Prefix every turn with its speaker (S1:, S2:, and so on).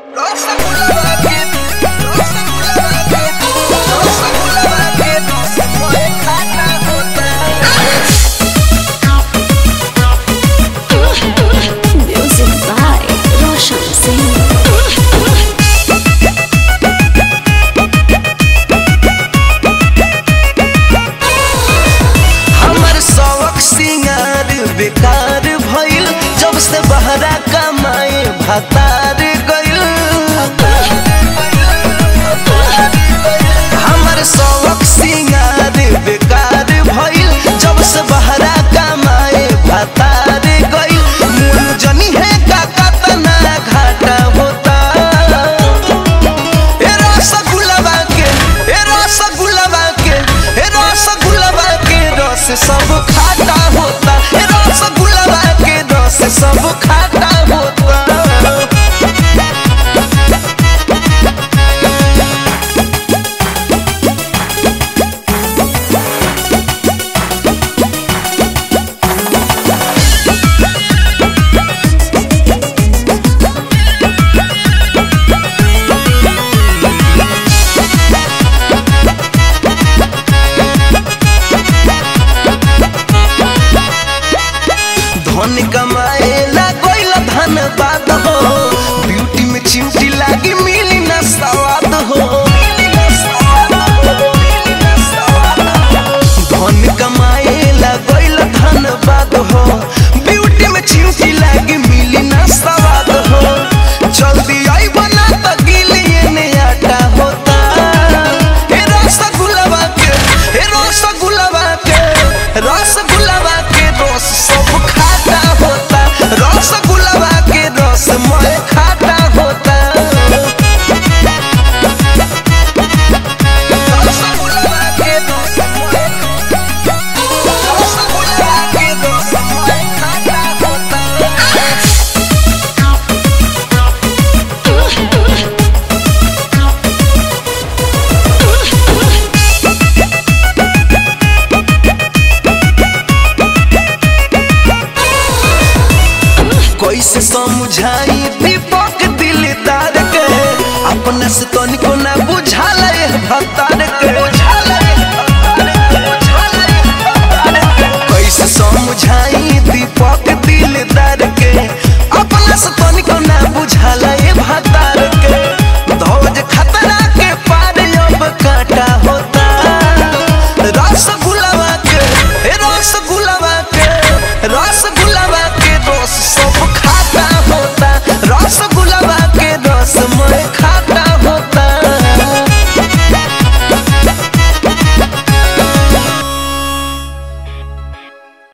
S1: Music by Roshan Singh.
S2: हमर शौक सिंगार बेकार भइल जब से बहरा कमाए भतार गइल हमर शौक सिंगार बेकार भइल जब से बहरा कमाए भतार गइल मुन जनी है का कतना घाटा होता ए रसगुल्ला के ए रसगुल्ला के ए रसगुल्ला के रस सब